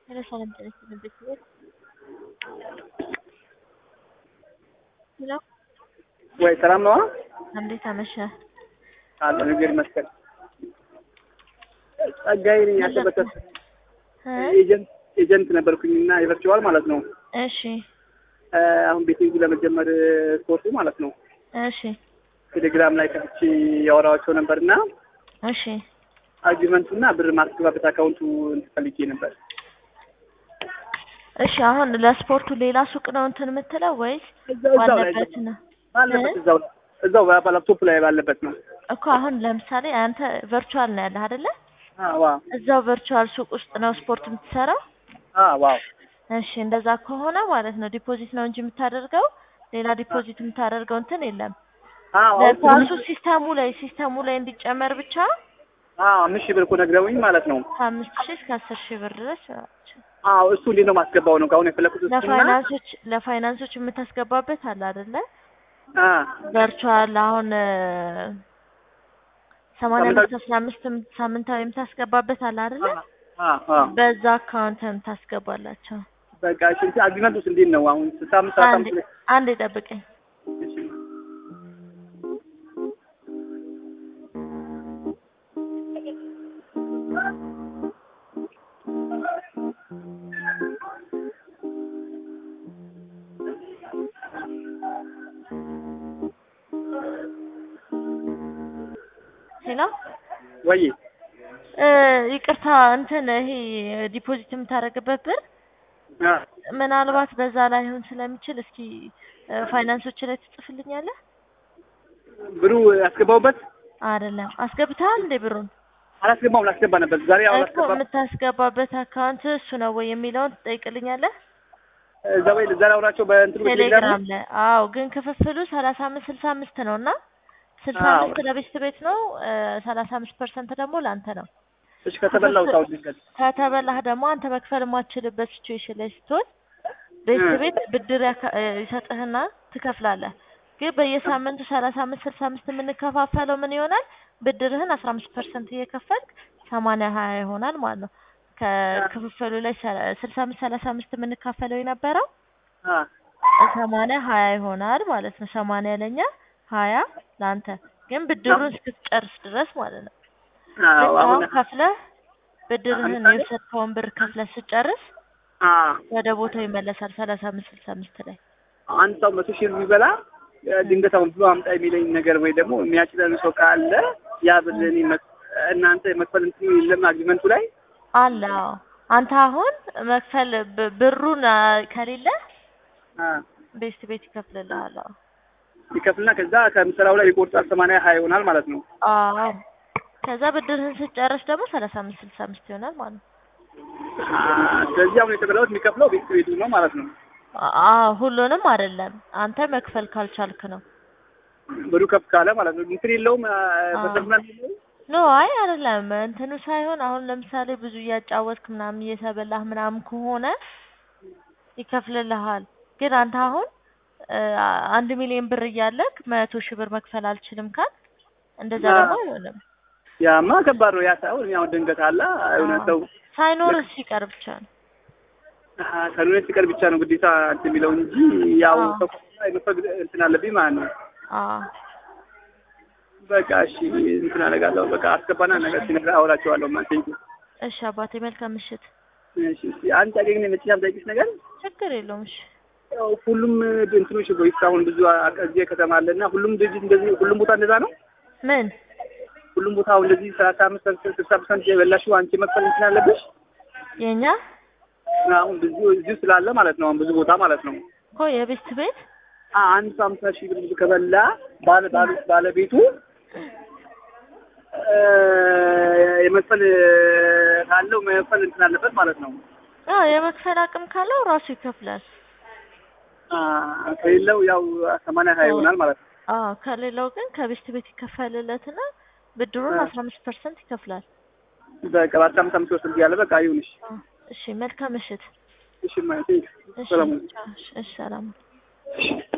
ሄሎ ሰላም ጤና ይስጥልኝ ቤተሰቦች ሄሎ ወይ ሰላም ነዋ። እንዴት አመሸህ? አለ ነገር ይመስገን። ጸጋዬ ነኝ። ያሰበከት እ ኤጀንት ኤጀንት ነበርኩኝና የቨርቹዋል ማለት ነው። እሺ አሁን ቤቲንግ ለመጀመር ኮርሱ ማለት ነው። እሺ ቴሌግራም ላይ ከፍቼ ያወራኋቸው ነበርና እሺ አርጊመንቱና ብር ማስገባበት አካውንቱ ፈልጌ ነበር። እሺ አሁን ለስፖርቱ ሌላ ሱቅ ነው እንትን የምትለው ወይስ እዛው እዛው ላይ ባለበት ነው? ባለበት እዛው እዛው በላፕቶፕ ላይ ባለበት ነው። እኮ አሁን ለምሳሌ አንተ ቨርቹዋል ነው ያለህ አይደለ? አዎ እዛው ቨርቹዋል ሱቅ ውስጥ ነው ስፖርት የምትሰራው? አዎ እሺ እንደዛ ከሆነ ማለት ነው ዲፖዚት ነው እንጂ የምታደርገው ሌላ ዲፖዚት የምታደርገው እንትን የለም። አዎ ለኳሱ ሲስተሙ ላይ ሲስተሙ ላይ እንዲጨመር ብቻ አዎ አምስት ሺህ ብር እኮ ነግረውኝ ማለት ነው። ከአምስት ሺህ እስከ አስር ሺህ ብር ድረስ አዎ እሱ እንዴት ነው ማስገባው ነው አሁን የፈለኩት እሱና ለፋይናንሶች ለፋይናንሶች የምታስገባበት አለ አይደለ? አ ቨርቹዋል አሁን ሰማንያ ሳምንታዊ- አምስት አስራ አምስት ሳምንታዊ የምታስገባበት አለ አይደለ? አ አ በዛ አካውንትን ታስገባላቸው። በቃ እሺ እንትን አግሪመንት ውስጥ እንዴት ነው አሁን ስልሳ አምስት ሰላሳ አንድ አምስት አንድ ጠብቀኝ። እሺ ሄሎ ወይ እ ይቅርታ እንትን ይሄ ዲፖዚት የምታደርግበት ብር አ ምናልባት በዛ ላይሆን ስለሚችል እስኪ እ ፋይናንሶች ላይ ትጽፍልኛለህ? ብሩ ያስገባውበት አይደለም አስገብተሃል እንዴ ብሩን? አላስገባውም ላስገባ ነበር ዛሬ አሁን እኮ አላስገባ የምታስገባበት አካውንት እሱ ነው ወይ የሚለውን ትጠይቅልኛለህ? እዛ ወይ ዛሬ አውራቸው በእንትኑ በቴሌግራም ቴሌግራም ላይ አዎ። ግን ክፍፍሉ ሰላሳ አምስት ስልሳ አምስት ነው እና ስልሳ አዎ። አምስት ለቤት ቤት ነው ሰላሳ አምስት ፐርሰንት ደግሞ ለአንተ ነው። እሺ ከተበላው ታው ድንገት ከተበላህ ደግሞ አንተ መክፈል የማትችልበት ሲቹዌሽን ላይ ስትሆን ቤት እ። ቤት ብድር ያካ- እ ይሰጥህና ትከፍላለህ። ግን በየሳምንቱ ሰላሳ አምስት ስልሳ አምስት የምንከፋፈለው ምን ይሆናል? ብድርህን አስራ አምስት ፐርሰንት እየከፈልክ ሰማንያ ሀያ ይሆናል ማለት ነው። ከክፍፍሉ ላይ ሰ- ስልሳ አምስት ሰላሳ አምስት የምንካፈለው የነበረው አ ሰማንያ ሀያ ይሆናል ማለት ነው። ሰማንያ ለኛ ሀያ ለአንተ ግን ብድሩን እስክትጨርስ ድረስ ማለት ነው። አዎ ልክ አሁን አሁን ከፍለህ ብድርህን ለምሳሌ? የወሰድከውን ብር ከፍለህ ስጨርስ አ ወደ ቦታው ይመለሳል። ሰላሳ አምስት ስልሳ አምስት ላይ አንድ ሰው መቶ ሺህ ቢበላ ድንገት አሁን ብሎ አምጣ የሚለኝ ነገር ወይ ደግሞ የሚያችለን ሰው ካለ ያ ብር እኔ መክ- እናንተ መክፈል እንትኑ የለም አግሪመንቱ ላይ አለ። አዎ አንተ አሁን መክፈል ብ- ብሩን አ፣ ከሌለ አ ቤት ቤት ይከፍልልሃል። አዎ ይከፍልና ከዛ ከምሰራው ላይ ይቆርጣል ሰማንያ ሀያ ይሆናል ማለት ነው። አዎ ከዛ ብድርህን ስጨርስ ደግሞ ሰላሳ አምስት ስልሳ አምስት ይሆናል ማለት ነው። አ ስለዚህ አሁን የተበላሁት የሚከፍለው ቤት ቤቱ ነው ማለት ነው። አዎ ሁሉንም አይደለም፣ አንተ መክፈል ካልቻልክ ነው። ብሩ ከፍ ካለ ማለት ነው። እንትን የለውም አ፣ አዎ። በተምናል የለውም ኖ አይ አይደለም እንትኑ ሳይሆን አሁን ለምሳሌ ብዙ እያጫወትክ ምናምን እየተበላህ ምናምን ከሆነ ይከፍልልሃል። ግን አንተ አሁን እ፣ አንድ ሚሊዮን ብር እያለክ መቶ ሺህ ብር መክፈል አልችልም ካል እንደዛ አዎ። ደግሞ አይሆንም። ያማ ከባድ ነው። ያ ሳይሆን እኔ አሁን ድንገት አለ የሆነ አዎ። ሰው ሳይኖርህ ሲቀር ብቻ ነው። ከሉኔት ሲቀር ብቻ ነው ግዴታ እንትን የሚለው እንጂ ያው አዎ። ሰው የመፈግ እንትን አለብኝ ማለት ነው። አዎ በቃ እሺ እንትን አደርጋለሁ። በቃ አስገባና ነገር ሲነግር አወራቸዋለሁ። ማለት ቴንኪው። እሺ አባቴ መልካም ምሽት። እሺ እሺ አንድ ጠቂቅ ነው የመጨረሻ ጠቂቅ ነገር ችግር የለውም። እሺ ያው ሁሉም እንትኖች ቦይስ አሁን ብዙ አ- እዚህ ከተማ አለና ሁሉም ድርጅት እንደዚህ ሁሉም ቦታ እንደዛ ነው። ምን ሁሉም ቦታ አሁን እንደዚህ ሰላሳ አምስት ፐርሰንት ስልሳ ፐርሰንት የበላሽው አንቺ መክፈል እንትን አለብሽ። የኛ አሁን ብዙ እዚሁ ስላለ ማለት ነው። አሁን ብዙ ቦታ ማለት ነው። እኮ የቤት ቤት አ- አንድ ሰው አምሳ ሺህ ብር ከበላ ባለ ባለ ባለቤቱ እ፣ የመክፈል ካለው መክፈል እንትን አለበት ማለት ነው። አዎ የመክፈል አቅም ካለው ራሱ ይከፍላል። አ፣ ከሌለው ያው ሰማንያ ሀያ ይሆናል ማለት ነው። አዎ ከሌላው ግን ከቤት ቤት ይከፈልለትና ብድሩን አ። አስራ አምስት ፐርሰንት ይከፍላል። በቃ በአስራ አምስት አምስት ወስድ ያለ በቃ ይሁንሽ። አዎ እሺ መልካም ምሽት። እሺ ማለት እሺ ሰላም ቻው። እሺ ሰላም